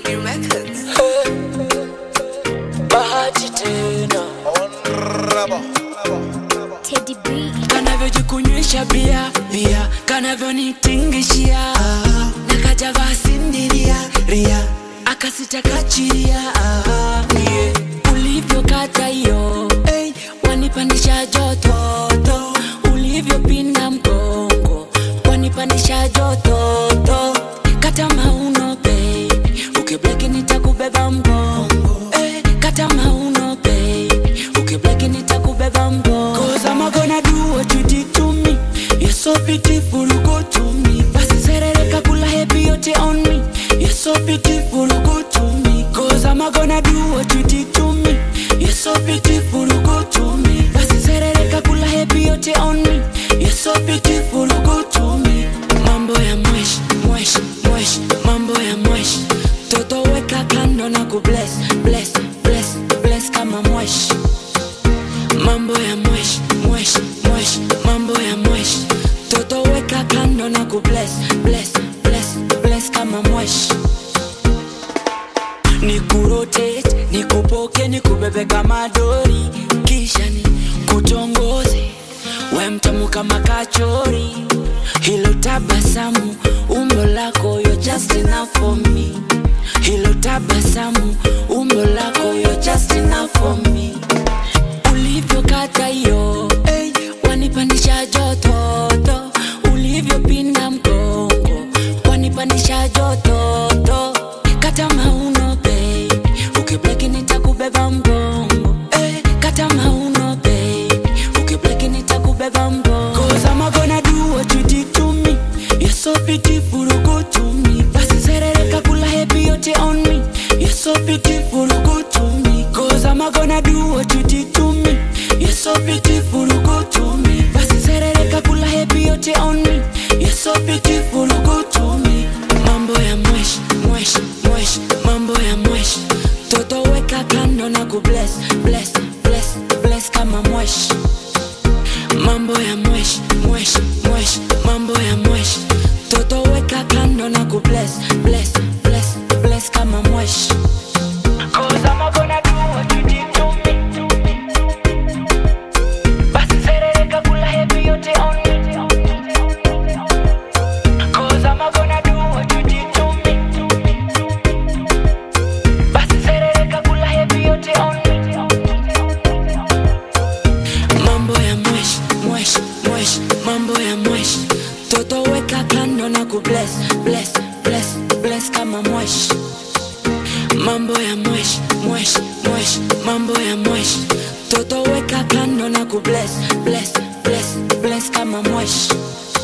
New methods. bahati tena Teddy B. kanavyojikunywesha bia bia kanavyonitingishia na kajavaa sindiria ria akasitakachiria yeah. ulivyokata hiyo hey, wanipandisha jototo ulivyopinda mgongo wanipandisha jototo kata mauno baby ukibleki nitakubeba mgongo hey, kata mauno baby ukibleki nitakubeba mgongo Cause I'm gonna do what you did to me You're so beautiful, go to me Basi serereka kula happy yote on me You're so beautiful, go to me Cause I'm gonna do what you did to me You're so beautiful, go to me Basi serereka kula happy yote on me You're so beautiful, go to me Mambo ya mwesh, mwesh, mwesh Mambo ya mwesh Toto weka kando na kubless, bless, bless, bless kama mwesh mambo ya mwesh mwesh mwesh mambo ya mwesh toto weka kando na kubless bless bless bless kama mwesh nikurotate nikupoke nikubebe kama dori kisha ni kutongoze we mtamu kama kachori hilo tabasamu umbo lako yo just enough for me hilo tabasamu umbo lako yo just enough for me ulivyokata hiyo hey, wanipandisha jototo ulivyopinda mgongo wanipandisha jototo kata mauno baby ukibleki nitakubeba mgongo hey, kata mauno baby ukibleki nitakubeba mgongo Cause I'm gonna do what you did to me You're so beautiful, go to me Basi serereka kula happy yote on me You're so beautiful, go to me Cause I'm gonna do what you did to me You're so beautiful, go to me Basi serereka kula happy yote on me You're so beautiful, go to me Mambo ya mwesh, mwesh, mwesh Mambo ya mwesh Toto weka kando na kubless, bless, bless, bless kama mwesh mambo ya mwesh mwesh mwesh mambo ya mwesh toto weka kando na kubless bless bless bless kama mwesh Cause I'm gonna do what you did to me. Basi serereka kula happy yote on me. Cause I'm gonna do what you did to me. Basi serereka kula happy yote on me. mambo ya mwesh mwesh mwesh mambo ya mwesh toto weka kando na kubless bless bless bless kama mwesh mambo ya mwesh mwesh mwesh mambo ya mwesh toto weka kando na kubless bless bless bless kama mwesh